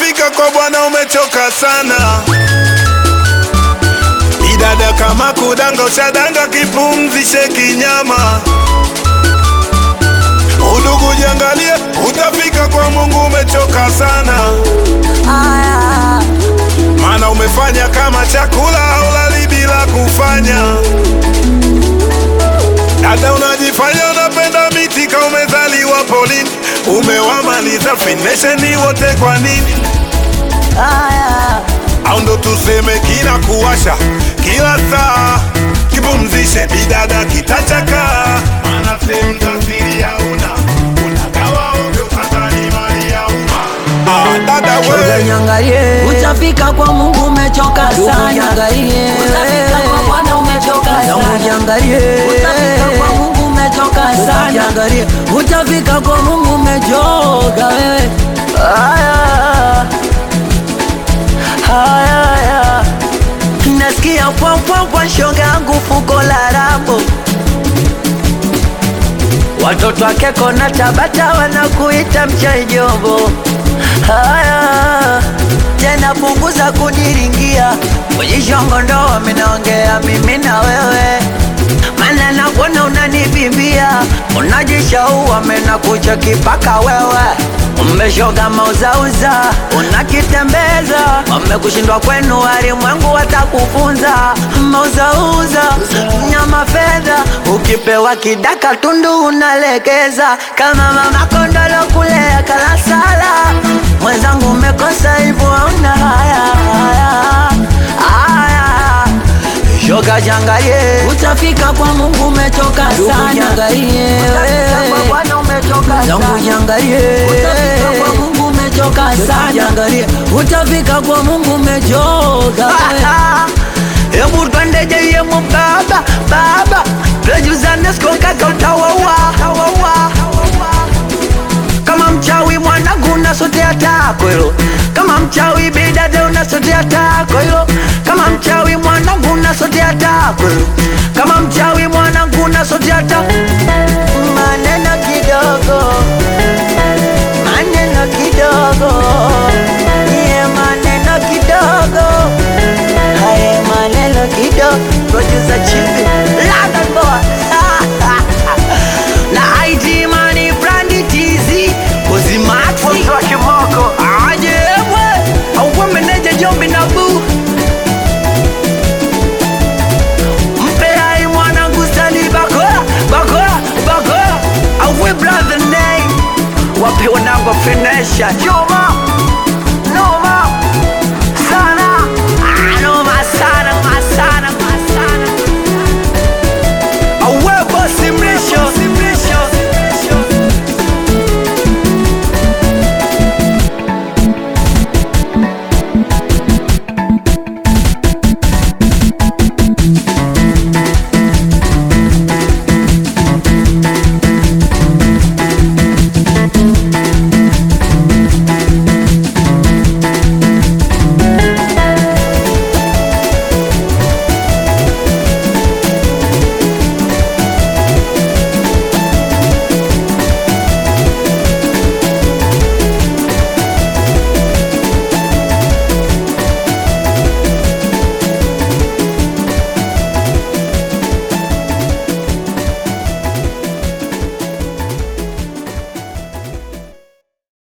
utafika kwa Bwana umechoka sana. Idada kama kudanga, ushadanga kipumzishe kinyama. Udugu jiangalie, utafika kwa Mungu umechoka sana. Aya, Maana umefanya kama chakula haulali bila kufanya. Dada unajifanya unapenda miti ka umezaliwa polini, umewamaliza finesheni wote kwa nini? aya, Au ndo tuseme kina kuwasha kila saa, kipumzishe bidada kitachaka, maana sehemu za siri hauna, unagawa ovyo, sasa ni mali ya umma. Ah, dada we Nyangalie, utafika kwa Mungu umechoka sana. Nyangalie, utafika kwa Bwana umechoka sana. Nyangalie, utafika kwa Mungu umechoka sana. Nyangalie, utafika kwa Mungu umechoka wewe. Aya, aya, aya. Nasikia pwa pwa pwa shoga yangu fuko la rambo Watoto wake kona Tabata wanakuita mchaijobo. Haya tena, punguza kuniringia kujishongo, ndo wamenaongea mimi na wewe, mana nakuona unanibimbia, unajishaua mena kucha kipaka wewe Umeshoga mauzauza unakitembeza, wamekushindwa kwenu, walimwengu watakufunza. Mauzauza nyama fedha, ukipewa kidaka tundu unalekeza, kama mama kondolo kulea kalasala. Mwenzangu umekosa hivyo, hauna haya haya haya Shoga jangalie, utafika kwa Mungu umechoka sana. Jangalie, utafika kwa Bwana umechoka sana. Jangalie, utafika kwa Mungu umechoka sana. Jangalie, utafika kwa Mungu umechoka. Hebu twende jeye mubaba baba, tujuzane siku kaka utawawa utawawa kama mchawi mwanangu unasotea tako hilo, kama mchawi bidade unasotea tako hilo, kama mchawi mwanangu unasotea tako hilo, kama mchawi mwanangu unasotea tako. Maneno kidogo, maneno kidogo, ye maneno kidogo, haye maneno kidogo, producer Chibi, London boy na IG Money Brandi TZ Kuzimaxi wa kimoko aje mwe auwe meneja Jombi na bu mpe hai mwanangu Sali Bakola Bakola Bakola auwe brother name wape wanangu finesha Jombi